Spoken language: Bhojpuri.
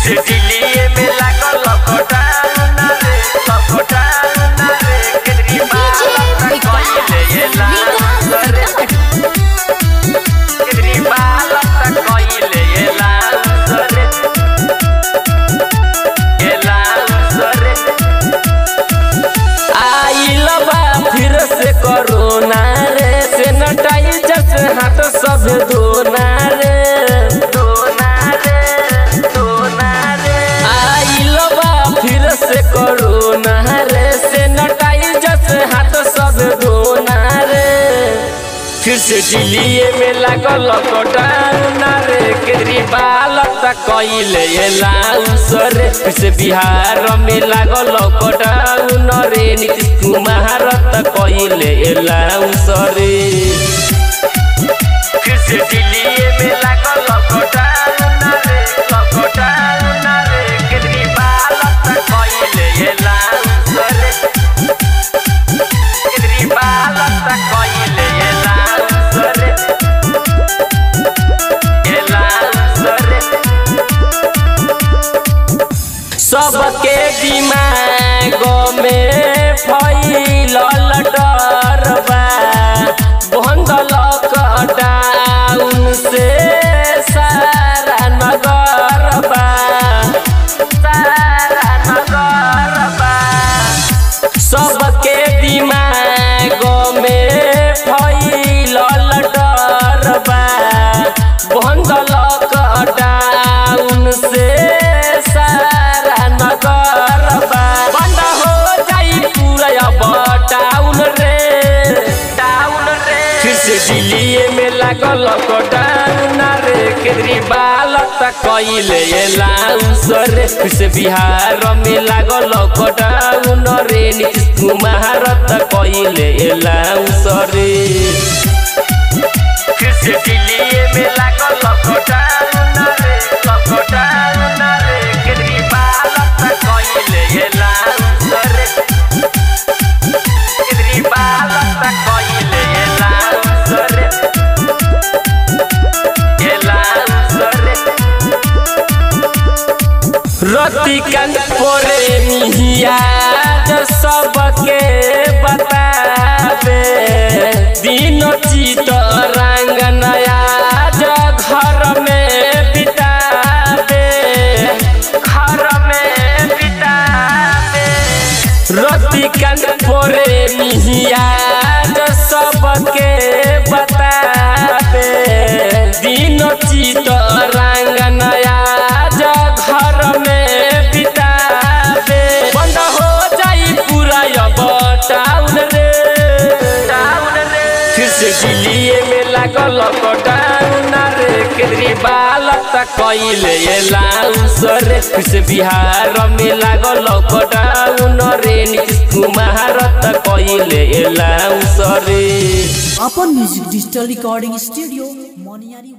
से दिल्ली में लागल लॉकडाउन रे लॉकडाउन रे केजरीवाल तक कइले ये लाल रे केजरीवाल तक कइले ये लाल रे ये लाल रे आइल बा फिर से कोरोना रे सैनिटाइजर से हाथ सब धोना रे धोना रे धोना रे आइल बा फिर से कोरोना रे सैनिटाइजर से हाथ सब धोना रे फिर से दिल्ली में लागल लॉकडाउन रे केजरीवाल तक कइले ये लाउस रे फिर से बिहार में लागल लॉकडाउन रे नीतीश कुमार तक कइले ये लाउस रे फिर से दिल्ली में लागल लॉकडाउन रे लॉकडाउन रे केजरीवाल तक कइले ये लाउस रे केजरीवाल तक कइले ये लाउस रे ये लाउस रे सबके दिमाग में फैलल डर बा बंद लॉकडाउन से सारा नगर बा सारा नगर बा सबके दिमाग में फैलल डर बा बंद लॉकडाउन से सारा नगर बा बंद हो जाई पूरा अब टाउन रे टाउन रे फिर से दिल्ली में लागल लॉकडाउन रे केजरीवाल तक कइले ये लाउस रे फिर से बिहार में लागल लॉकडाउन रे नीतीश कुमार तक कइले ये लाउस रे फिर से दिल्ली में लागल लॉकडाउन रे लॉकडाउन रे केजरीवाल तक कइले ये लाउस रे केजरीवाल तक कइले ये लाउस रे ये लाउस रे रतिकांत पोरे मिहिया जो सबके बतावे दिन चित रंग नया जो घर में बितावे घर में बितावे रतिकांत पोरे मिहिया जो सबके बतावे दिन चित रंग नया जो घर में बितावे बंद हो जाई पूरा अब टाउन रे टाउन रे फिर से दिल्ली में लागल लॉकडाउन रे केजरीवाल तक कइले ये लाउस रे फिर से बिहार में लागल लॉकडाउन रे नीतीश कुमार तक कइले ये लाउस रे अपन म्यूजिक डिजिटल रिकॉर्डिंग स्टूडियो मोनियारी